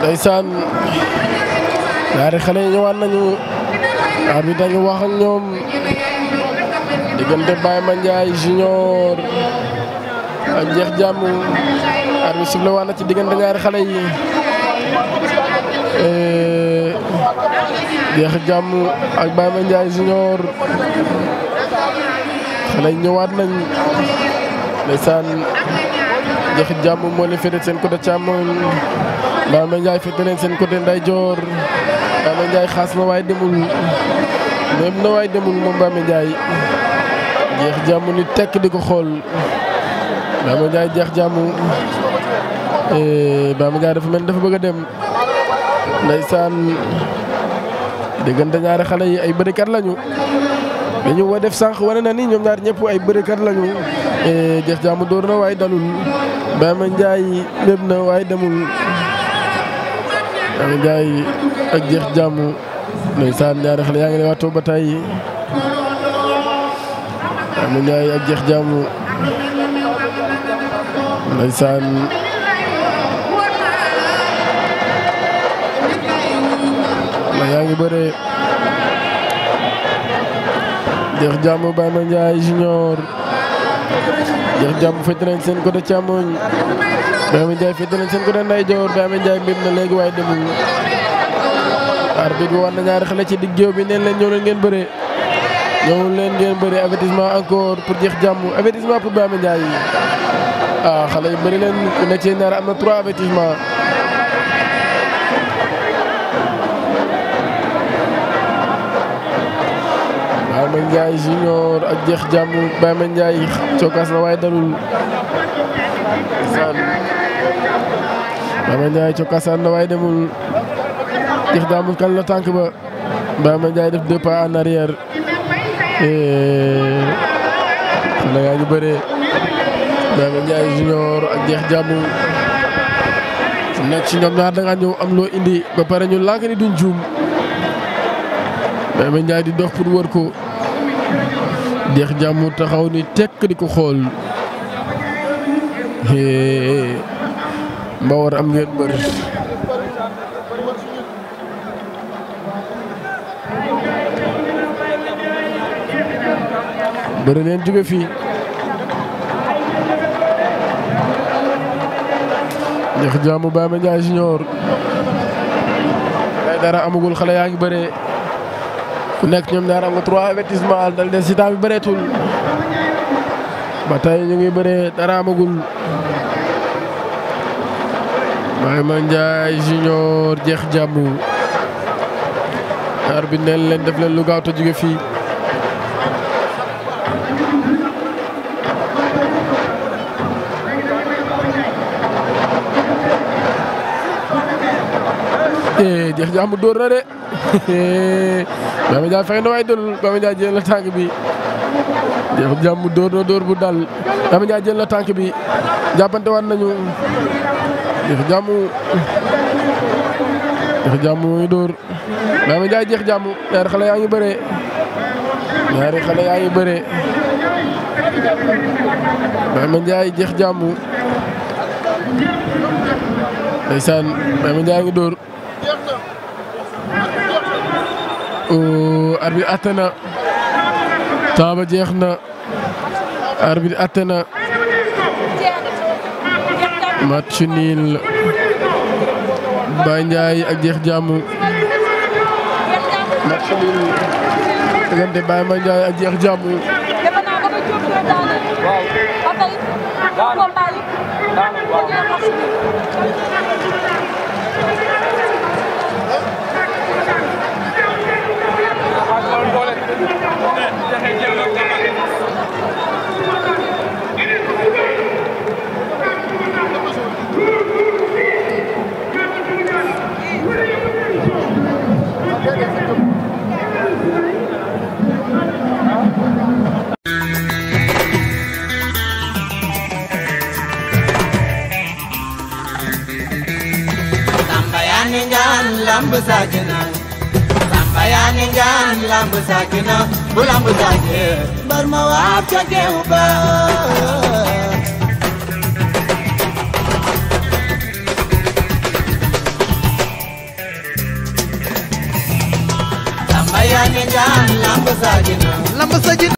ndeysaan ñaari xale yi ñëwaat nañu arbitre dañu wax ak ñoom diggante Baye Mandiaye junior ak Jeex Jàmm arbitre sifflé waat na ci diggante ñaari xale yi Jeex Jàmm ak Baye Mandiaye junior xale yi ñëwaat nañ ndeysaan Jeex Jàmm moo leen féete seen côté càmmoñ Baye Mandiaye féete leen seen côté ndeyjoor Baye Mandiaye xaas na waaye demul même na waaye demul moom Baye Mandiaye Jeex Jàmm ni tekk di ko xool Baye Mandiaye Jeex Jàmm Baye Mandiaye dafa mel dafa bëgg a dem ndeysaan diggante ñaari xale yi ay bërikat lañu dañu wa def sànq wane na ni ñoom ñaar ñëpp ay bërikat lañu Jeex Jàmm dóor na waaye dalul Baye Mandiaye lépp na waaye demul Baye Mandiaye ak Jeex Jàmm ndeysaan ñaari xale yaa ngi lay waatoo ba tey Baye Mandiaye ak Jeex Jàmm ndeysaan la yaa ngi bëre Jeex Jàmm Baye Mandiaye junior Jeex Jàmm féete nañ seen côté càmmoñ Baye Mandiaye féete nañ seen côté ndeyjoor Baye Mandiaye mbir na léegi waaye demul arbitre bi war na ñaari xale ci digg géew bi neen leen ñëw leen ngeen bëre ñëw leen ngeen bëre avertissement encore pour Jeex Jàmm avertissement pour Baye Mandiaye ah xale yu bëri leen ku nekk ci ñaar am na trois avertissement Baye Mandiaye junior ak Jeex Jàmm Baye Mandiaye cokkaas na waaye dalul saan Baye Mandiaye cokkaasaan na waaye demul Jeex Jàmm kan la tànk ba Baye Mandiaye def deux pas en arrière xale yaa ngi bëree Baye Mandiaye junior ak Jeex Jàmm su nekk ci ñoom ñaar da nga ñëw am loo indi ba pare ñu lànk ni duñ juum Baye Mandiaye di dox pour wër ko Jeex Jàmm taxaw ni tekk di ko xool mba war am ngeen bër bëri leen jóge fii Jeex Jàmm Baye Mandiaye junior day dara amagul xale yaa ngi bëree ku nekk ñoom ñaar am nga trois avertissement dal des si temps bi bëreetul ba tey ñu ngi bëree dara amagul Baye Mandiaye junior Jeex Jàmm ñaar bi neen leen def leen lu gaaw te jóge fii Jeex Jàmm dóor na de Baye Mandiaye fexe na waaye dalul Baye Mandiaye jël na tànk bi Jeex Jàmm dóor na dóor bu dal Baye Mandiaye jël na tànk bi jàppante waat nañu Jeex Jàmm Jeex Jàmm muy dóor Baye Mandiaye Jeex Jàmm ñaari xale yaa ngi bëree ñaari xale yaa ngi bëree Baye Mandiaye Jeex Jàmm ndeysaan Baye Mandiaye ngi dóor arbitre atte na temps ba jeex na arbitre atte na match nul Baye Mandiaye ak Jeex Jàmm match nul diggante Baye Mandiaye ak Jeex Jàmm Sambayani ngan lamb sakina Sambayani ngan lamb sakina Bu lamb sakina Bar ma waab ca geew ba yaa ne ngaan lamb saakina lamb sa ji